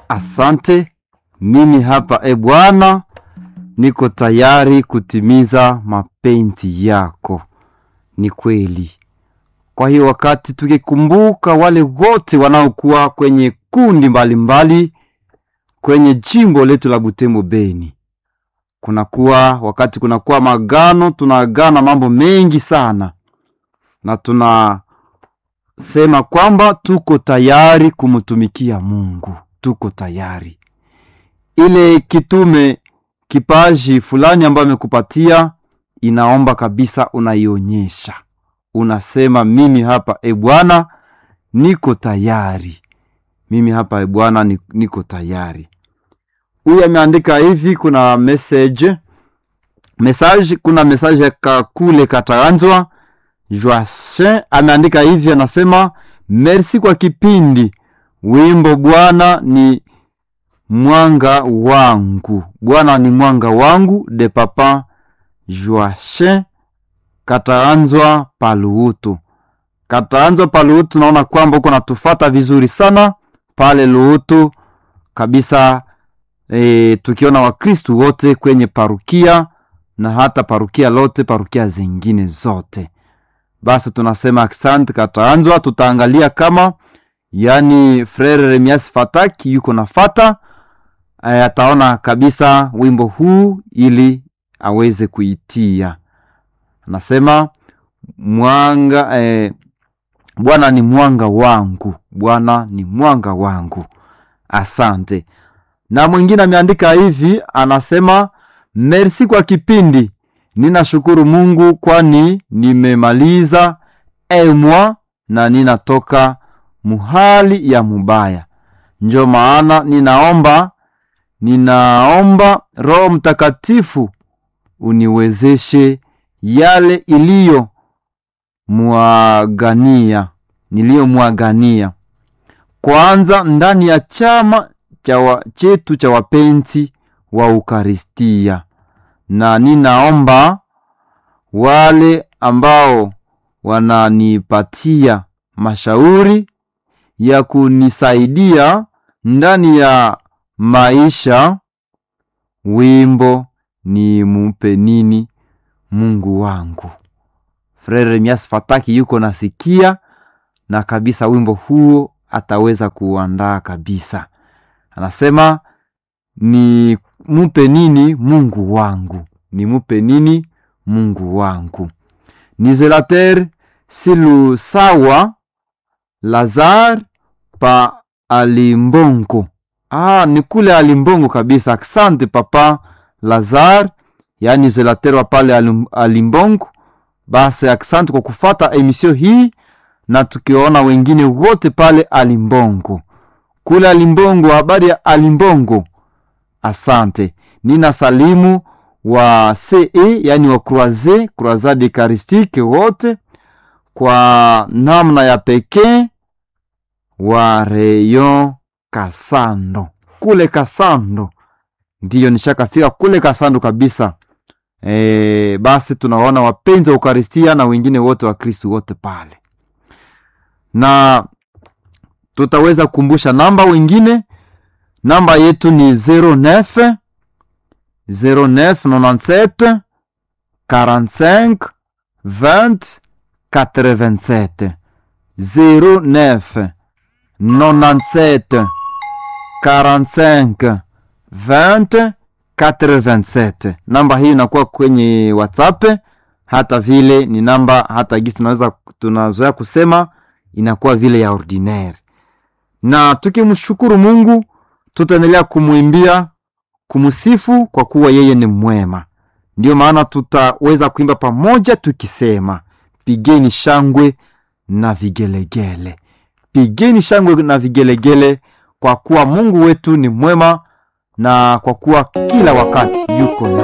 asante. Mimi hapa e Bwana, niko tayari kutimiza mapenzi yako. Ni kweli. Kwa hiyo wakati tukikumbuka wale wote wanaokuwa kwenye kundi mbalimbali mbali, kwenye jimbo letu la Butembo Beni, kunakuwa wakati kunakuwa magano, tunaagana mambo mengi sana, na tunasema kwamba tuko tayari kumtumikia Mungu, tuko tayari. Ile kitume kipaji fulani ambayo amekupatia inaomba kabisa unaionyesha, unasema mimi hapa e Bwana niko tayari, mimi hapa e Bwana niko tayari. Huyu ameandika hivi, kuna message message, kuna message ya kakule kataanzwa Joachin ameandika hivi, anasema merci kwa kipindi wimbo Bwana ni mwanga wangu, Bwana ni mwanga wangu de papa Joachin kataanzwa paluutu, kataanzwa paluutu. Naona kwamba uko natufata vizuri sana pale Luutu kabisa. E, tukiona Wakristu wote kwenye parukia na hata parukia lote parukia zingine zote, basi tunasema asante kataanzwa. Tutaangalia kama yani Frere Remias Fataki yuko nafata e, ataona kabisa wimbo huu ili aweze kuitia. Anasema mwanga e, Bwana ni mwanga wangu, Bwana ni mwanga wangu. Asante na mwingine ameandika hivi, anasema merci kwa kipindi, ninashukuru Mungu kwani nimemaliza emwa na ninatoka muhali ya mubaya, njo maana ninaomba ninaomba Roho Mtakatifu uniwezeshe yale iliyo mwagania niliyomwagania kwanza ndani ya chama cha chetu cha wapenzi wa Ukaristia, na ninaomba wale ambao wananipatia mashauri ya kunisaidia ndani ya maisha. Wimbo ni mupe nini Mungu wangu. Frere Mias Fataki yuko nasikia na kabisa, wimbo huo ataweza kuandaa kabisa. Anasema ni mupe nini Mungu wangu, ni mupe nini Mungu wangu. Ni Zelater Silusawa Lazar pa Alimbongo. Ah, ni kule Alimbongo kabisa. Asante papa Lazar, yaani Zelater wa pale Alimbongo. Basi asante kwa kufata emisio hii, na tukiona wengine wote pale Alimbongo kule Alimbongo, habari ya Alimbongo. Asante. Nina salimu wa CE yani wa Croise Croisade Eucharistique wote kwa namna ya pekee wa Rayon Kasando kule Kasando, ndiyo nishakafika kule Kasando kabisa. E, basi tunaona wapenzi wa Eucharistia na wengine wote wa Kristu wote pale na tutaweza kukumbusha namba wengine. Namba yetu ni 09 0997 45 20 87 09 97 45 20 87. Namba hii inakuwa kwenye WhatsApp, hata vile ni namba hata gisi tunaweza tunazoea kusema inakuwa vile ya ordinaire na tukimshukuru Mungu tutaendelea kumwimbia kumsifu, kwa kuwa yeye ni mwema. Ndiyo maana tutaweza kuimba pamoja tukisema, pigeni shangwe na vigelegele, pigeni shangwe na vigelegele, kwa kuwa Mungu wetu ni mwema na kwa kuwa kila wakati yuko na